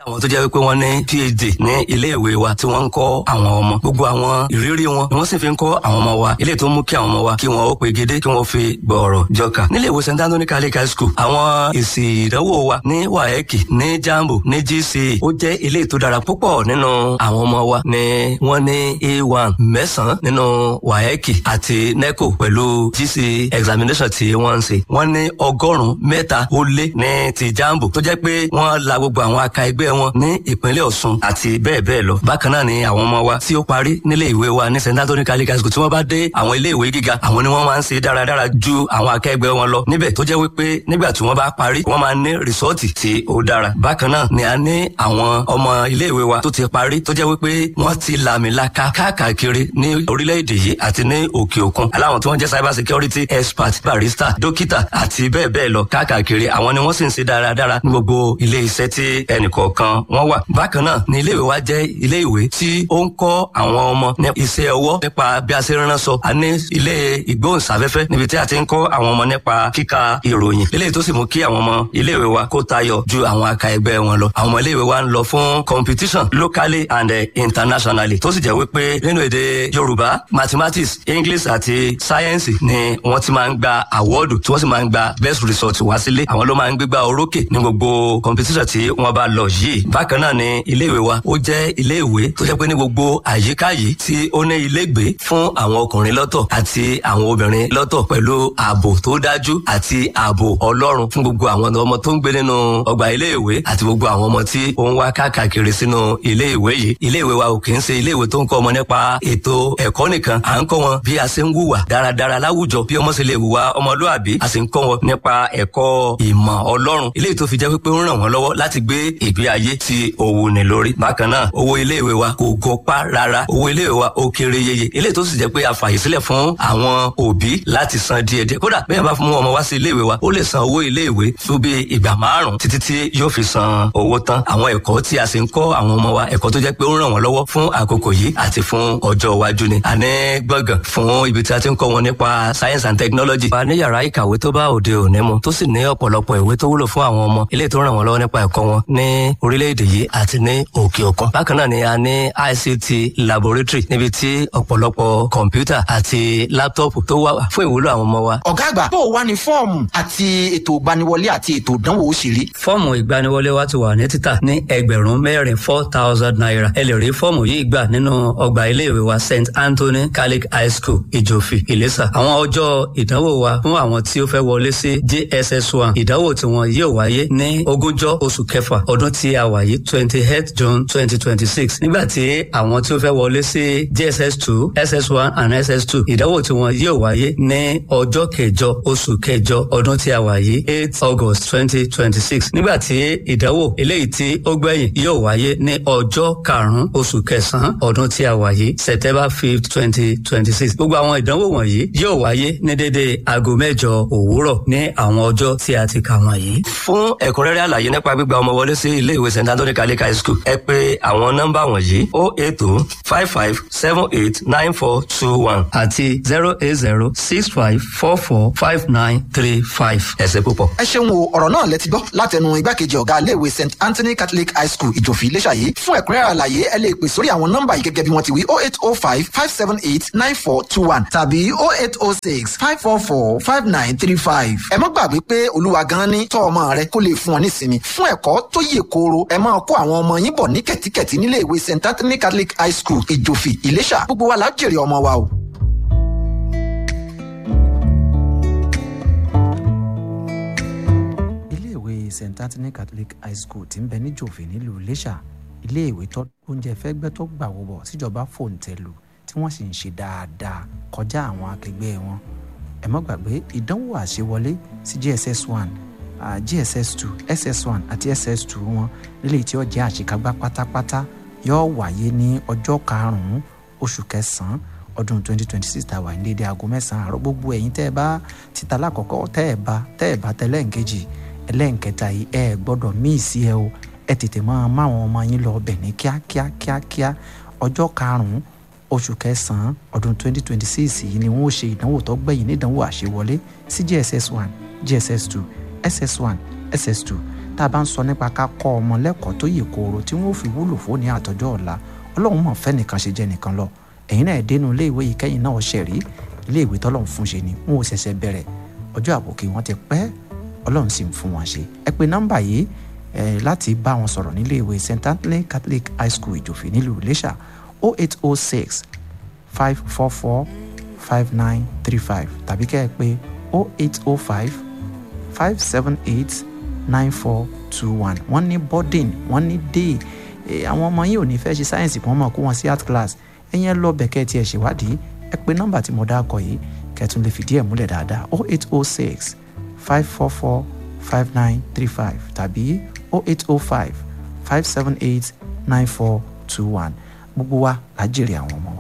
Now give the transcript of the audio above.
àwọn tó jẹ́ wípé wọ́n ní phd ní ilé ìwé wa tí wọ́n ń kọ́ àwọn ọmọ gbogbo àwọn ìrírí wọn ni wọ́n sì fi ń kọ́ àwọn ọmọ wa ilé tó mú kí àwọn ọmọ wa kí wọ́n ó pegedé kí wọ́n fi gbọ̀ọ̀rọ̀ jọkà nílé ìwé st anthony catholic high school àwọn èsì ìdánwò wa ní waeki ní jambo ní gce ó jẹ́ ilé tó dára púpọ̀ nínú àwọn ọmọ wa ni wọ́n ní a1 mẹ́sàn-án nínú waeki àti neco pẹ̀lú gce examination tí wọ́n ń ṣe wọ́n ní ọgọ́rùn-ún mẹ́ta ó lé ní ti jambo tó jẹ́ pé wọ́n la gbogbo àwọn aka ẹgbẹ́ wọn ní ìpínlẹ̀ ọ̀ṣun àti bẹ́ẹ̀ bẹ́ẹ̀ lọ bákan náà ni àwọn ọmọ wa tí ó parí nílé ìwé wa ní st anthony catholic high school tí wọ́n bá dé àwọn ilé ìwé gíga àwọn ni wọ́n máa ń ṣe dáradára ju àwọn akẹgbẹ́ wọn lọ níbẹ̀ tó jẹ́ wípé nígbà tí wọ́n bá parí wọ́n máa ní rìsọ́ọ̀tì tí ó dára bákan náà ni a ní àwọn ọmọ ilé ìwé wa tó ti parí tó jẹ́ wípé wọ́n ti làmìlaka káàkiri ní orílẹ̀-èdè yìí àti ní òkè òkun aláwọn tí wọ́n jẹ́ cyber security expert barista dókítà àti bẹ́ẹ̀ bẹ́ẹ̀ lọ káàkiri àwọn ni wọ́n sì ń ṣe dáradára ní gbogbo ilé iṣẹ́ tí ẹnìkọ̀ọ̀kan wọ́n wà bákan náà ni ilé ìwé wa jẹ́ ilé ìwé tí ó ń kọ́ àwọn ọmọ ní iṣẹ́ ọwọ́ nípa bí a ṣe ránṣọ a ní ilé ìgbóhùnsáfẹ́fẹ́ níbi tí a ti ń kọ́ àwọn ọmọ nípa kíka ìròyìn eléyìí tó sì mú kí àwọn ọmọ ilé ìwé wa kó tayọ ju àwọn aka ẹgbẹ́ wọn lọ àwọn ọmọ ilé ìwé wa ń lọ fún competition locally and uh, internationally tó sì jẹ́ wípé nínú èdè yorùbá mathematics english àti science ni wọ́n ti máa ń gba àwọ́ọ̀dù tí wọ́n sì máa ń gba best result wá sílé àwọn ló máa ń gbégbá orókè ní gbogbo competition tí wọ́n bá lọ yìí bákan náà ni ilé ìwé wa ó jẹ́ ilé ìwé tó jẹ́ pé ní gbogbo àyíká yìí tí ó ní ilégbé fún àwọn ọkùnrin lọ́tọ̀ àti àwọn obìnrin lọ́tọ̀ pẹ̀lú ààbò tó dájú àti ààbò ọlọ́run fún gbogbo àwọn ọmọ tó ń gbé nínú ọgbà ilé ìwé àti gbogbo àwọn ọmọ tí ó ń wá káàkiri sínú ilé ìwé yìí ilé ìwé wa ò kì í ṣe ilé ìwé tó ń kọ́ ọmọ nípa ètò ẹ̀kọ́ nìkan à ń kọ́ wọn bí a ṣe ń wùwà dáradára láwùjọ bí ọmọ ṣe lè wùwà ọmọlúàbí a sì ń kọ́ wọn nípa ẹ̀kọ́ ìmọ̀ ọlọ́run ilé tó fi jẹ́ pípé ń ràn wọ́n lọ́wọ́ láti gbé ìgbé ayé tí òwò ní lórí bákan náà owó ilé ìwé wa kò gọpá rárá owó ilé ìwé wa ó kéré yeye ilé tó sì jẹ́ pé a fàyè sílẹ̀ fún àwọn òbí láti san díẹ̀díẹ̀ kódà bẹ́ẹ̀ bá fún ọmọ wá sí ilé ìwé wa ó lè san owó ilé ìwé fún bí ìgbà márùn títí tí yóò fi san owó tán àwọn ẹ̀kọ́ tí a sì ń kọ́ àwọn ọmọ wa ẹ̀kọ́ tó jẹ́ pé ó ń ràn wọ́n lọ́wọ́ fún àkókò yìí àti fún ọjọ́ iwájú ni àní gbọ̀ngàn fún ibi tí a ti ń kọ́ wọn nípa science and technology. a ní yàrá ìkàwé tó bá òde òní mu tó sì ní ọ̀pọ̀lọpọ̀ ìwé tó wúlò fún àwọn ọmọ ilé tó ràn wọ́n lọ́wọ́ nípa ẹ̀kọ́ wọn ní orílẹ̀-èdè yìí àti ní òkè òkun. bákan náà ni a ní ICT laboratory níbi tí ọ̀pọ̀lọpọ̀ kọ̀ǹpútà àti láptọ́ọ̀pù tó wà fún ìwúlò àwọn ọmọ wa. ọ̀gá àgbà bó o wá ní fọ́ọ̀mù àti ètò ìgbaniwọlé àti ètò ìdánwò ó ṣe rí. fọ́ọ̀mù ìgbaniwọlé wa ti wà ní títà ní ẹgbẹ̀rún mẹ́rin four thousand naira ẹ lè rí fọ́ọ̀mù yìí gbà nínú ọgbà iléèwé wa St Anthony Catholic High School Ìjòfì Ìlẹ́sà àwọn ọjọ́ ìdánwò wa fún àwọn tí ó fẹ́ wọlé sí JSS one ìdánwò tí wọn yóò wáyé ní ogúnjọ́ oṣù kẹfà ọdún tí a wà yìí twenty eight June twenty twenty six nígbà tí àwọn tí ó fẹ́ wọlé sí JSS two SS one and SS two ìdánwò tí wọn yóò wáyé ní ọjọ́ kẹjọ oṣù kẹjọ ọdún tí a wà yìí eight August twenty twenty six nígbà tí ìdánwò eléyìí tí ó gbẹ̀yìn yóò wáyé ní ọjọ́ karùn-ún oṣù kẹsàn-án ọdún tí a wà yìí September fifth twenty twenty six gbogbo àwọn ìdánwò wọ̀nyí yóò wáyé ní dédé aago mẹ́jọ òwúrọ̀ ní àwọn ọjọ́ tí a ti kà wọ̀nyí. fún ẹ̀kúnrẹ́rẹ́ àlàyé nípa gbígba ọmọ wọlé sí ilé ìwé st anthony catholic high school ẹ pè àwọn nọ́mbà wọ̀nyí o eight o five five seven eight nine four two one àti zero eight zero six five four four five nine three five. ẹ ṣé púpọ̀. ẹ ṣeun o ọ̀rọ̀ náà lẹ ti gbọ́ látẹnu igbákejì ọ̀gá iléèwé st anthony catholic high school ìjòfì iléṣà yìí fún ẹ̀kúnrẹ́rẹ́ àlàyé ẹ lè pè sórí àwọn nọ́mbà yìí gẹ́gẹ́ bí wọ́n ti wí oh eight oh five five seven eight nine four two one tàbí oh eight oh six five four four five nine three five. ẹ má gbàgbé pé olúwa gan ni tọ́ ọmọ rẹ kó lè fún ọ nísinmi fún ẹ̀kọ́ tó yè kooro ẹ máa kó àwọn ọmọ yín bọ̀ ní kẹ̀tíkẹ̀tí nílé ìwé st anthony catholic high school ìjòfì iléṣà gbogbo wa la jèrè ọmọ wa o. iléèwé st anthony catholic high school tí ń bẹ ní jòfè nílùú iléṣà iléèwé tó oúnjẹ fẹ́gbẹ́ tó gbà wọ́bọ̀ tíjọba fòǹtẹ̀ lù tí wọ́n sì ń ṣe dáadáa kọjá àwọn akẹgbẹ́ wọn ẹ má gbàgbé ìdánwò àṣewọlé sí gss one uh, gss two ss one àti ss two wọn nílé tí ó jẹ́ àṣekágbá pátápátá yóò wáyé ní ọjọ́ karùn-ún oṣù kẹsàn-án ọdún twenty twenty six tàwa ní dédé aago mẹ́sàn-án àárọ̀ gbogbo ẹ̀yin tẹ́ ẹ bá títa lákọ̀ọ́kọ́ tẹ́ ẹ bá tẹ́ ẹ bá tẹ́lẹ̀ ń kejì ẹlẹ́ǹkẹta yìí ẹ gbọ́dọ̀ míì sí ẹ o ẹ tètè máa máwọn ọmọ yín lọ ọbẹ̀ ní kíákíá kíákíá ọjọ́ karùn-ún oṣù kẹsàn-án ọdún 2026 yìí ni wọ́n ó ṣe ìdánwò tó gbẹ̀yìn nídánwò àṣewọlé sí gss one gss two ss one ss two tá a bá ń sọ nípa ká kọ́ ọmọ lẹ́kọ̀ọ́ tó yè kooro tí wọ́n fi wúlò fún ní àtọ́jọ́ ọ̀la ọlọ́run mọ̀ fẹ́ nìkan ṣe jẹ́ nìkan lọ ẹ̀yin náà dénú ilé ìwé yìí kẹ́yìn náà ṣẹ̀ rí ilé ìwé tọ́lọ́run fún ṣe ni wọn ò ṣẹ̀ṣẹ̀ bẹ̀rẹ̀ ọjọ́ àbòkí wọn ti pẹ́ ọlọ́run sì ń fún wọn ṣe ẹ pé nọ́mbà yìí ẹ láti bá wọn sọ̀rọ̀ nílé ìwé st anthony catholic high school ìjòfè nílùú iléṣà 0806 544 5935 tàbí kẹ́ ẹ pé 0805 578 9421 wọ́n ní boarding wọ́n ní day àwọn ọmọ yìí ò ní fẹ́ ṣe sáyẹ́nsì kí wọ́n mọ̀ kó wọn sí art class ẹ̀yẹn lọ bẹ̀kẹ́ tiẹ̀ ṣèwádìí ẹ pé nọ́mbà tí mo dá kọ yìí kẹ́tùn lè fìdí ẹ̀ múlẹ̀ dáadáa 0806 544 5935 tàbí 0805 578 9421 gbogbo wa la jèrè àwọn ọmọ wa.